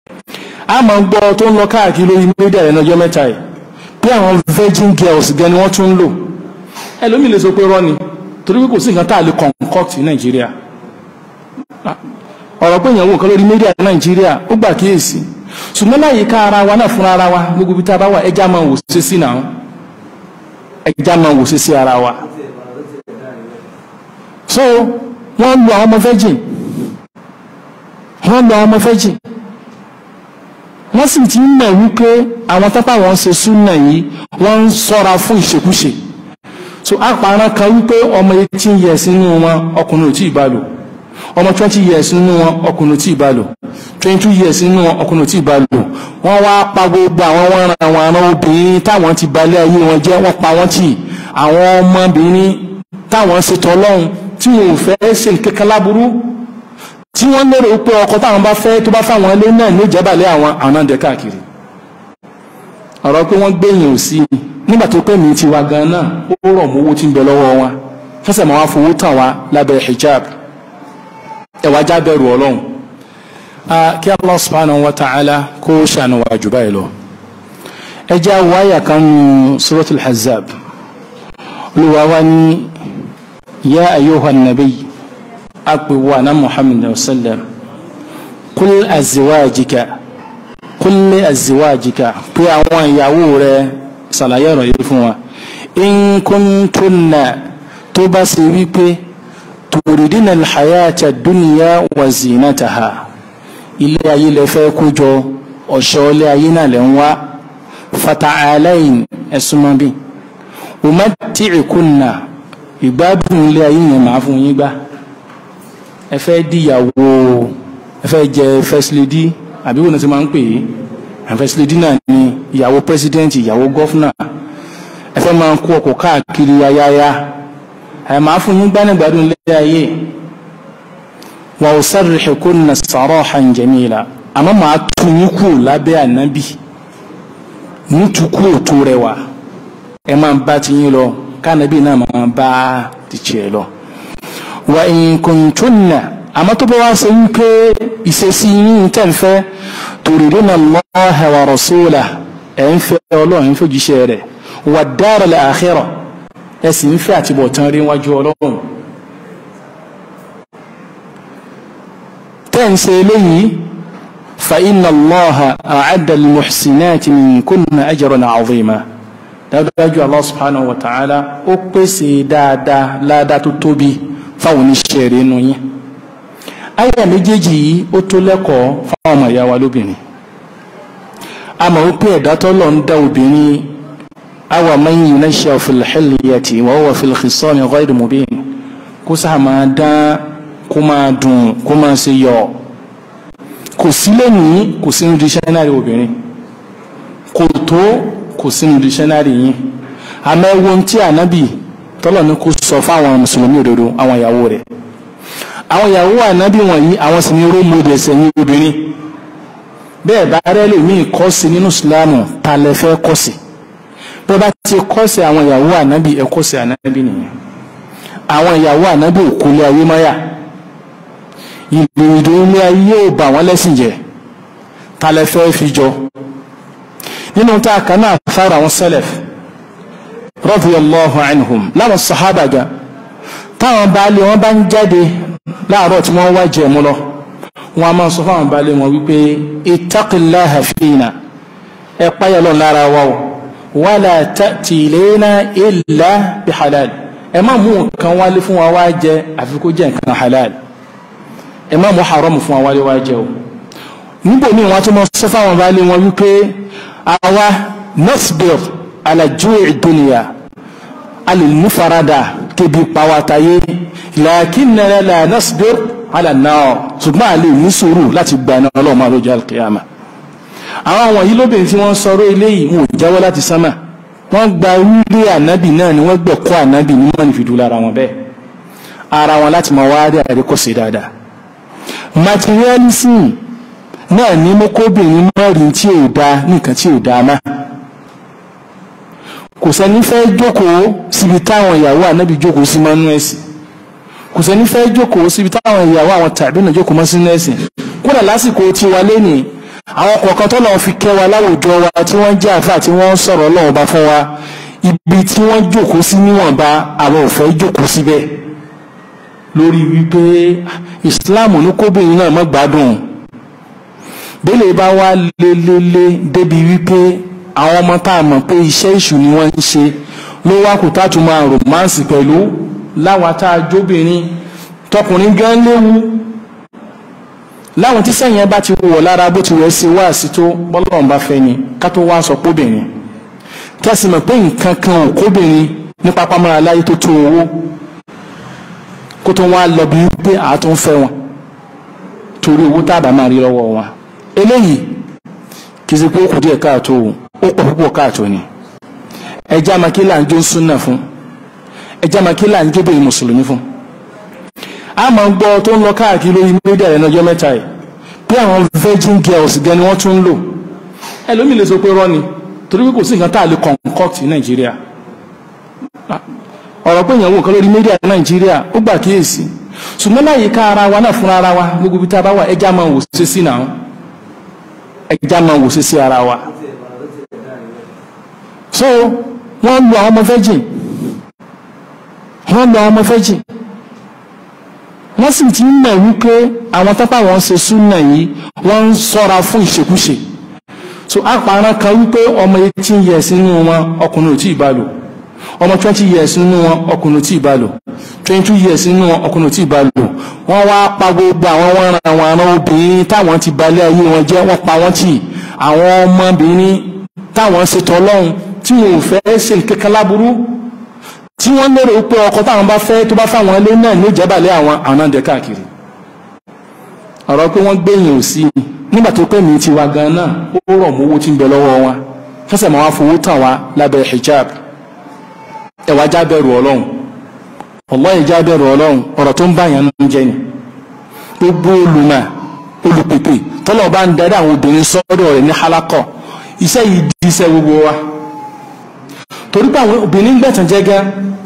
a máa ń gbọ́ tó ń lọ káàkiri lórí mídíà rẹ̀ lọ́jọ́ mẹ́ta yìí pé àwọn virgin girls gan ni wọ́n tún ń lò ẹlòmíì lè sọ pé rọ́ni torí pé kò sí nǹkan tá a lè concoct ní nàìjíríà ọ̀rọ̀ pé ìyàwó nǹkan lórí mídíà ní nàìjíríà ó gbà kíyèsí ṣùgbọ́n láyé ká ara wa náà fúnra ara wa gbogbo ibi tá a bá wà ẹja máa wò sí sí náà ẹja máa wò sí sí ara wa so wọ́n lu àwọn ọmọ virgin wọ́n lu àwọn ọmọ virgin wọ́n sì ti ń mọ̀ wípé àwọn tápá wọn ṣe súnà yìí wọ́n ń sọ́ra fún ìṣekúṣe so àpárá kan wípé ọmọ eighteen years nínú wọn ọkùnrin ò tí ì bá lò ọmọ twenty years nínú wọn ọkùnrin ò tí ì bá lò twenty two years nínú wọn ọkùnrin ò tí ì bá lò wọ́n wá pa gbogbo àwọn wọn ran àwọn ará obìnrin táwọn ti balẹ̀ ayé wọn jẹ́ wọ́n pa wọ́n tì àwọn ọmọbìnrin táwọn ṣètò ọlọ́run tí wọn ò fẹ́ ṣe kankan láburú tí wọ́n lérò pé ọkọ táwọn bá fẹ́ tó bá fáwọn ilé náà ní ìjẹ́bàlẹ̀ àwọn àwọn àdẹ káàkiri ọ̀rọ̀ pé wọ́n gbẹ̀yìn ò sí nígbà tó pé mi ti wá gan náà ó rọ̀ mọ́ owó tí ń bẹ lọ́wọ́ wọn fẹsẹ̀ máa wá fowó tàn wá lábẹ́ hijab ẹ̀wà já bẹ̀rù ọlọ́run kí Allah subhanahu wa ta'ala kó ṣàánú wa jù báyìí lọ ẹ jẹ́ àwọn àyà kan nù suratul hazab olùwà wa ní ya ayyuhan nabiy akpèwò àná muhammad sallam kul aziwajika kulli aziwajika pé àwọn ìyàwó rẹ ṣàlàyé ọ̀rọ̀ yìí fún wa in kuntunna tó bá ṣe wípé turidina alhayata dunya wa zinataha ilé ayé lè fẹ́ kójọ ọ̀ṣọ́ ilé ayé náà lè ń wá fata'alain ẹ̀sùnmọ́ bí umatti'kunna ìgbádùn ilé ayé yẹn máa fún yín gbá ẹ fẹ́ díyàwó ẹ fẹ́ jẹ first lady àbí wọn ti máa ń pè é first lady náà ni ìyàwó president ìyàwó gọ́fúnà ẹ fẹ́ máa ń kó ọkọ̀ káàkiri ayáyá ẹ máa fún yín gbánigbádùn ilé ayé wa usarrihukunna sarahan jamila àmọ́ màá tún yín kú lábẹ́ ànábì nítukú òtó rẹwà ẹ máa ń bá ti yín lọ káànábì náà máa bá ti tiẹ̀ lọ wa in kuntunna àmọ́ tó bá wá ṣe wípé ìṣesí yín tẹ̀ ń fẹ́ turidina Allaha wa rasulahu ẹ̀ ń fẹ́ ọlọ́run ń fẹ́ jíṣẹ́ rẹ̀ wà daral akhirah ẹ̀ sì ń fẹ́ àtibọ̀tán rí wájú ọlọ́run. tẹ́ ń ṣe eléyìí fa inna Allaha a'adda lil-muhsinati minkunna ajran 'azima dájúdájú Allah subhanahu wa ta'ala ó pèsè dáadáa ládàá tó tóbi fáwọn oníṣẹ́ rẹ̀ nù yín àyà méjèèjì yìí ó tó lẹ́kọ̀ọ́ fáwọn ọmọ ìyá wa lóbìnrin a mọ̀ wípé ẹ̀dá tọ́lọ̀ ń dá obìnrin awa man yunashsha'u fil hilyati wa huwa fil khisami ghayri mubin kó sáà máa dán kó máa dùn kó máa ṣe yọ kò sí lẹ́nìí kò sínú dísẹ́nárì obìnrin kò tó kò sínú dísẹ́nárì yín àmọ́ ẹ̀wọ̀n tí ànábì tọ́lọ̀ ní kó sọ fáwọn mùsùlùmí òdodo àwọn ìyàwó rẹ̀ àwọn ìyàwó ànábì wọ̀nyí àwọn sì ní role models ẹ̀yìn obìnrin bẹ́ẹ̀ bá rẹ́ lòmíì kọ́sì nínú ìsìláàmù ta lẹ fẹ́ kọ́sì bẹ́ẹ̀ bá ti kọ́sì àwọn ìyàwó ànábì ẹ kọ́sì ànábì nìyẹn àwọn ìyàwó ànábì òkúlé ayé máyà ìgbìyànjú ilé ayé ò bà wọ́n lẹ́sìn jẹ́ ta lẹ fẹ́ fi jọ nínú tá a kan náà fara àwọn sẹlẹf radiyallahu anhum láwọn sàhábà gan táwọn baálé wọn bá ń jáde láàárọ̀ tí wọ́n wá jẹ̀mú lọ wọn a máa sọ fáwọn baálé wọn wípé ittaqillaha fina ẹ páyà lọ lára wa o wala ta'ti ilayna illa bi halal ẹ má mú nǹkan wálé fún wa wá jẹ àfi kó jẹ nǹkan halal ẹ má mú haram fún wa wálé wá jẹ o níbo ni wọn tún máa sọ fáwọn baálé wọn wípé àwa nasbir ala ju'i dunya alìmúfaradà kébi pàwátayé lakinnana la nasbir ala an-nar ṣùgbọ́n àlè ní sùúrù láti gba iná ọlọ́run máa lójú alkiyama àwọn wọ̀nyí lóbìnrin tí wọ́n sọ̀rọ̀ eléyìí wọn ò jáwọ́ láti sánmà wọ́n gba wílé ànábì náà ni wọ́n gbẹ̀kọ́ ànábì ní mọ́ni fìdú lára wọn bẹ́ẹ̀ ara wọn láti máa wá rí àríkọ́sẹ̀ dáadáa materialism náà ní mọ́kóbìnrin mọ́rin tí ò da nìkan tí ò da máa kò sẹ́ni fẹ́ jókòó síbi táwọn ìyàwó ànábì jókòó sí mọ́nú ẹ̀sìn kò sẹ́ni fẹ́ jókòó síbi táwọn ìyàwó àwọn tàbí náà jókòó mọ́ sínú ẹ̀sìn kódà lásìkò tí wà lẹ́nì àwọn kọ̀ọ̀kan tó lọ́wọ́ fi kẹ́ wa láwùjọ wa tí wọ́n jẹ́ àfà tí wọ́n ń sọ̀rọ̀ Ọlọ́run bá fún wa ibi tí wọ́n jókòó sí níwọ̀nba àwọn ò fẹ́ jókòó síbẹ̀ lórí wípé Islam ní kóbìnrin náà má gbádùn bẹ́lẹ̀ bá wá lélẹ́lé débi wípé àwọn ọmọ tá a mọ̀ pé iṣẹ́ ìṣù ni wọ́n ń ṣe ló wá kó tátù máa rọ̀mánsì pẹ̀lú láwọn tá a jóbìnrin tọkùnrin gan léwu láwọn tí sẹ́yìn ẹ bá ti wọ̀ lára bó ti wẹ̀ sí wá sí tó bọ́lọ́run bá fẹ́ ni ká tó wá sọ kóbìnrin kẹ́sì mọ̀ pé nǹkan kan ò kóbìnrin ní pápámọ́ra láyé tó tó owó kó tó wá lọ bí wípé àátún fẹ́ wọn torí owó tábà máa rí lọ́wọ́ wọn eléyìí kì í ṣe pé ó kù díẹ̀ káàtó ó pọ̀ púpọ̀ káàtó ni ẹjẹ́ amakílà ń jó súnà fún ẹjẹ́ amakílà ń jóbìnrin mùsùlùmí fún a máa ń gbọ́ tó ń lọ káàkiri lórí mídíà rẹ̀ lọ́jọ́ mẹ́ta yìí pé àwọn virgin girls gan ni wọ́n tún ń lò ẹlòmíì lè sọ pé rọ́ni torí pé kò sí nǹkan tá a lè concoct ní nàìjíríà ọ̀rọ̀ pé ìyàwó nǹkan lórí mídíà ní nàìjíríà ó gbà kíyèsí ṣùgbọ́n láyé ká ara wa náà fúnra ara wa gbogbo ibi tá a bá wà ẹja máa wò sí sí náà ẹja máa wò sí sí ara wa so wọ́n lu àwọn ọmọ virgin wọ́n lu àwọn ọmọ virgin wọ́n sì ti ń mọ̀ wípé àwọn tápá wọn ṣe súnà yìí wọ́n ń sọ́ra fún ìṣekúṣe so àpárá kan wípé ọmọ eighteen years nínú wọn ọkùnrin ò tí ì bá lò ọmọ twenty years nínú wọn ọkùnrin ò tí ì bá lò twenty two years nínú wọn ọkùnrin ò tí ì bá lò wọ́n wá pa gbogbo àwọn wọn ran àwọn ará obìnrin táwọn ti balẹ̀ ayé wọn jẹ́ wọ́n pa wọ́n tì àwọn ọmọbìnrin táwọn ṣe tọ́lọ́hún tí wọn ò fẹ́ ṣe kankan láburú tí wọ́n lérò pé ọkọ táwọn bá fẹ́ tó bá fáwọn ilé náà ní ìjẹ́bàlẹ̀ àwọn àwọn náà dẹ̀ káàkiri ọ̀rọ̀ pé wọ́n gbẹ̀yìn ò sí nígbà tó pẹ́ mi ti wa gan náà ó rọ̀ mọ́ owó tí ń bẹ lọ́wọ́ wọn fẹsẹ̀ máa wá fowó tàn wá lábẹ́ hijab ẹ̀wà já bẹ̀rù ọlọ́run wallahi já bẹ̀rù ọlọ́run ọ̀rọ̀ tó ń bá yẹn ń jẹ́ ni gbogbo olùmọ̀ olùpèpè tọ́lọ̀ bá ń darí àwọn obìnrin sọ́dọ̀ rẹ̀ ní halakọ̀ iṣẹ́ yìí di iṣẹ́ gbogbo wa torí pé àwọn obìnrin gbẹ̀tàn jẹ́ gan